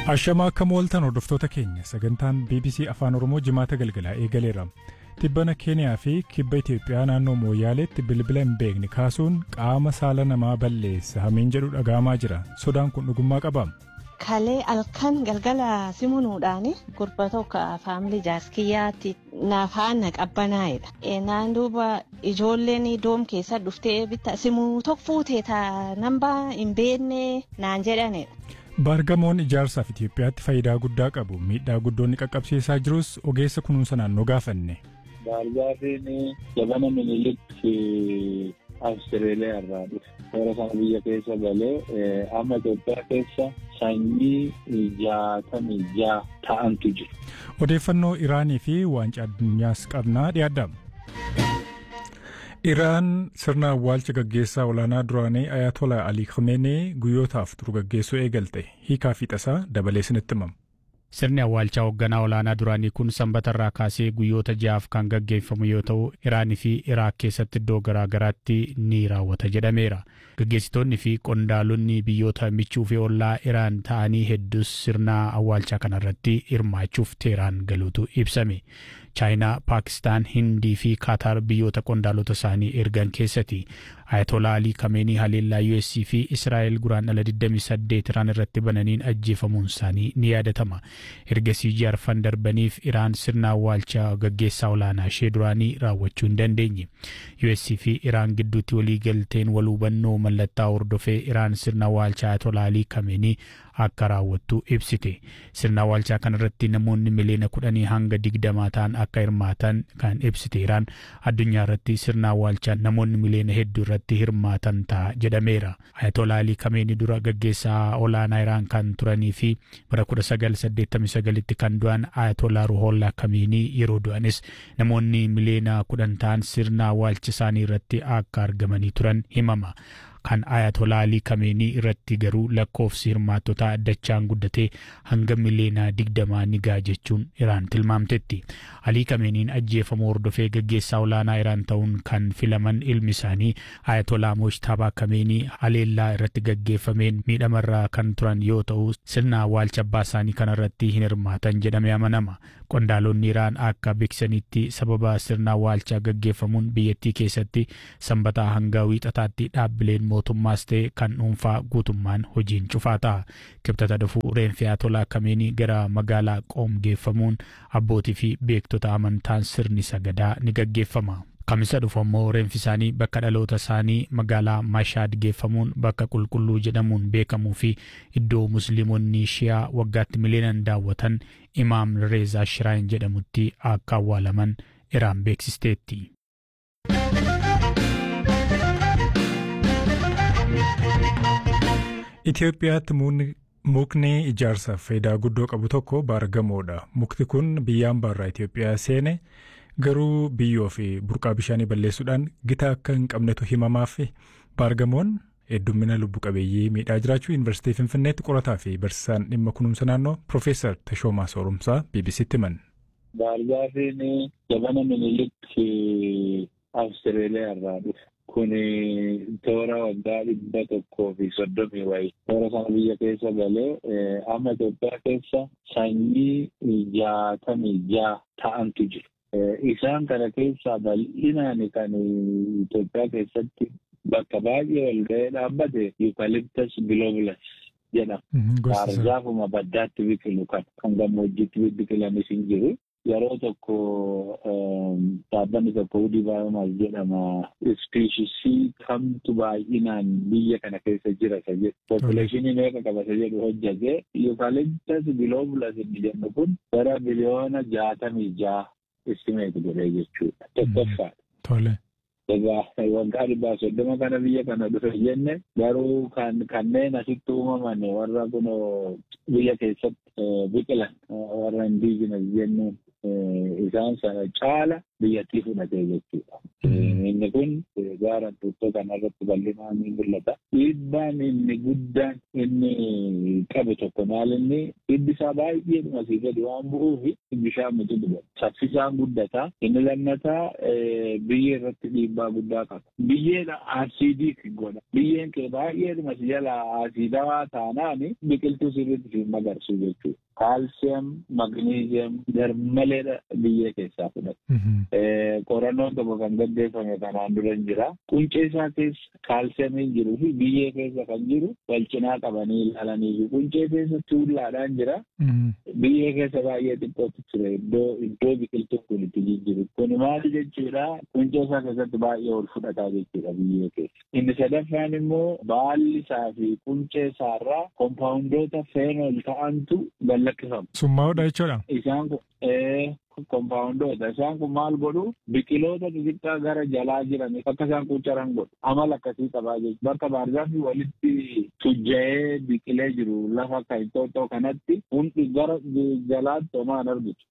Ashamaa akka mooltan hordoftoota keenya sagantaan BBC Afaan Oromoo jimaata galgalaa eegaleera. Tibbana Keeniyaa fi kibba Itoophiyaa naannoo Mooyaaleetti bilbila hin beekne kaasuun qaama saala namaa balleessa hamiin jedhu dhagahamaa jira. Sodaan kun dhugummaa qaba. Kalee halkan galgala simunuudhaan gurba tokko faamilii jaaskiyyaatti nafaana qabbanaa'edha. Naan duuba ijoolleen doom keessa dhuftee bitta simuu tokko fuutee taa nambaa hin beekne naan jedhanidha. Baargamoon ijaarsaaf Itoophiyaatti faayidaa guddaa qabu. Miidhaa guddoonni qaqqabsiisaa jirus ogeessa kunuunsa naannoo gaafanne. Baargamoon jabana minilikki Awustreeliyaa irraa dhufe. Toora sana biyya keessa galee amma Itoophiyaa keessa sanyii jaatamii ja'a ta'antu jiru. Odeeffannoo Iraanii fi waancaa addunyaas qabnaa dhiyaadha. Iraan sirna awwaalcha gaggeessaa olaanaa duraanii Ayatollah Ali Khamenei guyyootaaf turu gaggeessuu eegalte hiikaa fi tasaa dabalee isinitti himama. Sirni awwaalchaa hoogganaa olaanaa duraanii kun sanbata irraa kaasee guyyoota ja'aaf kan gaggeeffamu yoo ta'u Iraanii fi Iraak keessatti iddoo garaa garaatti ni raawwata jedhameera. Gaggeessitoonni fi qondaalonni biyyoota michuu fi ollaa Iraan ta'anii hedduus sirna awwaalchaa kanarratti hirmaachuuf Teeraan galuutu ibsame. Chaayinaa, Paakistaan, Hindii fi Kaataar biyyoota qondaalota isaanii ergan keessatti Ayatollah Ali Kameenii haleellaa US fi Israa'el guraandhala 28 Iraan irratti bananiin ajjeefamuun isaanii ni yaadatama. Ergasii jaarfan darbaniif Iraan sirna awwaalchaa gaggeessaa olaanaa ishee duraanii raawwachuu hin dandeenye. US fi Iraan gidduutti walii galteen wal hubannoo mallattaa hordofee Iraan sirna awwaalchaa Ayatollah Ali Kameenii akka raawwattu ibsite. Sirna awwaalchaa kanarratti namoonni miliyoona kudhanii hanga digdamaa ta'an akka hirmaatan kan ibsite Iraan addunyaa irratti sirna awwaalchaa namoonni miliyoona hedduu irratti hirmaatan ta'a jedhameera. Ayatollah Ali Kameenii dura gaggeessaa olaanaa Iraan kan turanii fi bara 1989tti kan du'an Ayatollah Ruhollah Kameenii yeroo du'anis namoonni miliyoona kudhan ta'an sirna awwaalcha isaanii irratti akka argamanii turan himama. kan Ayatollah Ali Kameenii irratti garuu lakkoofsi hirmaattotaa dachaan guddatee hanga miliyoona digdamaa ni ga'a jechuun Iraan tilmaamtetti. Ali Kameeniin ajjeefamuu hordofee gaggeessaa olaanaa Iraan ta'uun kan filaman ilmi isaanii Ayatollah Mojtabaa Kameenii haleellaa irratti gaggeeffameen miidhamarraa kan turan yoo ta'u sirna awwaalcha abbaa isaanii kanarratti hin hirmaatan jedhamee amanama. Qondaalonni Iraan akka beeksisanitti sababa sirna awwaalchaa gaggeeffamuun biyyattii keessatti sanbataa hanga wiixataatti dhaabbileen mootummaas ta'e kan dhuunfaa guutummaan hojiin cufaa ta'a. Kibxata dhufuu reenfi Ayatollah Kameenii gara magaalaa Qoom geeffamuun abbootii fi beektota amantaan sirni sagadaa ni gaggeeffama. Kamisa dhufu ammoo reenfi isaanii bakka dhaloota isaanii magaalaa Mashaad geeffamuun bakka qulqulluu jedhamuun beekamuu fi iddoo musliimonni shiyaa waggaatti miliyoonaan daawwatan Imaam Reezaa Shiraayin jedhamutti akka awwaalaman Iraan beeksisteetti. Itoophiyaatti mukni ijaarsaaf faayidaa guddoo qabu tokko baargamoodha. Mukti kun biyya hambaarraa Itoophiyaa seene garuu biyyoo fi burqaa bishaanii balleessuudhaan gita akka hin qabnetu himamaaf baargamoon heddummina lubbu qabeeyyii miidhaa jiraachuu yuunivarsiitii Finfinneetti qorataa fi barsiisaan dhimma kunuunsa naannoo Piroofeesar Tashoomaa Soorumsaa BBC'tti himan. Baargaafiin jabana minilikki Awustreeliyaa irraa dhufe. Kun toora waggaa dhibba tokkoo fi soddomii wayii toora sana biyya keessa galee amma Itoophiyaa keessa sanyii jaatamii ja'a ta'antu jiru. Isaan kana keessaa bal'inaan kan Itoophiyaa keessatti bakka baay'ee ol ga'ee dhaabbate Eucalyptus globulus jedhama. Baargaafuma baddaatti biqilu kan kan gammoojjiitti biqilanis hin jiru. Yeroo tokko dhaabbanni tokko Woody Biomass jedhama. Ispiishisii kamtu baay'inaan biyya kana keessa jira isa jedhu. Populeshinii meeqa qaba isa jedhu hojjate. Eucalyptus globulus inni jennu kun gara biliyoona jaatamii ja'a istimeeti godhee jechuudha. Tokkoffaadha. Tole. Egaa waggaa dhibbaa soddoma kana biyya kana dhufe jenne garuu kan kanneen asitti uumaman warra kun biyya keessatti biqilan warra indiijinas jennuun isaan sana caala biyyattii fudhatee jechuudha. Inni kun gaara tuuttoo kanarratti bal'inaan ni mul'ata. Dhiibbaan inni guddaan inni qabu tokko maal inni hiddi isaa baay'ee dhumasii gadi waan bu'uuf bishaan mutu dhuga. Saffisaan guddata. Inni lammataa biyyee irratti dhiibbaa guddaa qaba. Biyyeen asiidii godha. Biyyeen kee baay'ee dhumasii jala asiidawaa taanaan biqiltuu sirriitti fi magarsu jechuudha. Kaalsiyam, magniiziyam garmaleedha biyyee keessaa fudhata. Qorannoon tokko kan gaggeeffame kanaan dura hin jira. Quncee isaa keessa kaalsiyamiin jiruu fi biyyee keessa kan jiru wal cinaa qabanii ilaalanii fi quncee keessa tuullaadhaan jira. Biyyee keessa baay'ee xiqqootu ture iddoo iddoo biqiltuun kun itti jijjiru. Kun maali jechuudha? Quncee isaa keessatti baay'ee ol fudhataa jechuudha biyyee keessa. Inni sadaffaan immoo baalli isaa fi quncee isaarraa kompaawundoota feenol ta'antu gallakkifamu. Summaa'uudha jechuudha. Isaan kun kompaawundoota isaan kun maal godhu biqiloota xixiqqaa gara jalaa jiran akka isaan quucaran godhu amala akkasii qabaa jechuudha. Bakka baargaafii walitti tujja'ee biqilee jiru lafa akka inxooxxoo kanatti hundi gara jalaatti homaan argitu.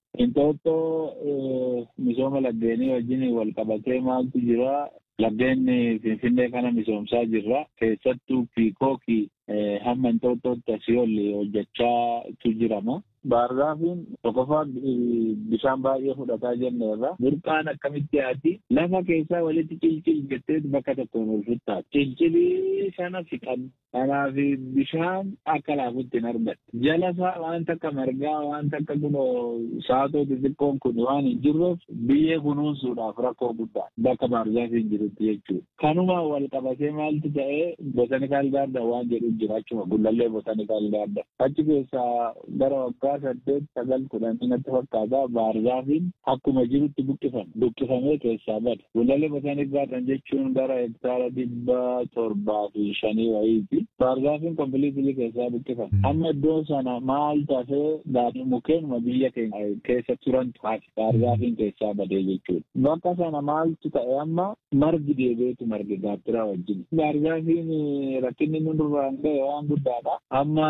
Inxooxxoo misooma laggeenii wajjin wal qabatee maaltu jira laggeen finfinnee kana misoomsaa jirra keessattuu piikookii hamma inxooxxootti asii ol hojjechaatu jirama. Baargaafiin tokkoffaa bishaan baay'ee fudhataa jenne irra burqaan akkamitti yaati lafa keessaa walitti cilcil jettee bakka tokkoon ol futtaati. Cilcilii sana fiqan kanaaf bishaan akka laafutti hin argatte. Jala isaa waan takka margaa waan takka kunoo saatoo xixiqqoon kun waan hin jirreef biyyee kunuunsuudhaaf rakkoo guddaa bakka baargaafiin jirutti jechuudha. Kanuma wal qabatee maaltu ta'ee botanikaal gaarda waan jedhu jira achuma gullallee botanikaal gaarda. Achi keessaa gara waggaa saddeet sagal kudhanii natti fakkaata baargaafiin akkuma jirutti buqqifame buqqifamee keessaa bada. Gullallee botanik gaardan jechuun gara hektaara dhibba torbaa fi shanii wayiiti. Baargaafiin kompiliitilii keessaa buqqifame. Amma iddoo sana maal tafee daadhii mukeenuma biyya keenya keessa turantu hafe baargaafiin keessaa badee jechuudha. Bakka sana maaltu ta'e amma margi deebi'eetu marge gaattiraa wajjin. Baargaafiin rakkinni nu duraan ga'e waan guddaadha. Amma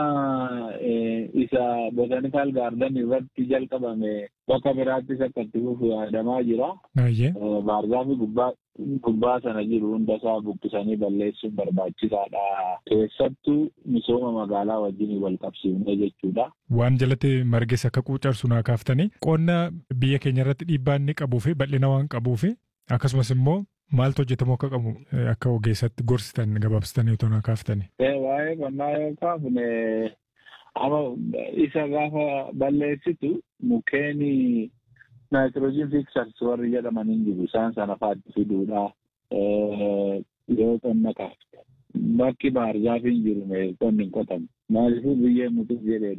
isa botanikaal gaardan irratti jalqabame bakka biraattis akka itti fufu yaadamaa jira. Baargaafii gubbaa gubbaa sana jiru hunda isaa buqqisanii balleessuun barbaachisaadha. Keessattuu misooma magaalaa wajjin wal qabsiifnee jechuudha. Waan jalatti marges akka quucarsu naa kaaftanii qonna biyya keenya irratti dhiibbaa inni qabuu fi bal'ina waan qabuu fi akkasumas immoo maaltu hojjetamuu akka qabu akka ogeessatti gorsitan gabaabsitanii otoo naa kaaftanii. Waa'ee qonnaa yoo kaafne amma isa gaafa balleessitu mukkeen naayitiroojiin fiksars warri jedhaman hin jiru isaan sana faatti fiduudha yoo qonna kaafte bakki baargaafiin jiru qonni hin qotamu maaliifuu biyyeen mutuuf jedhee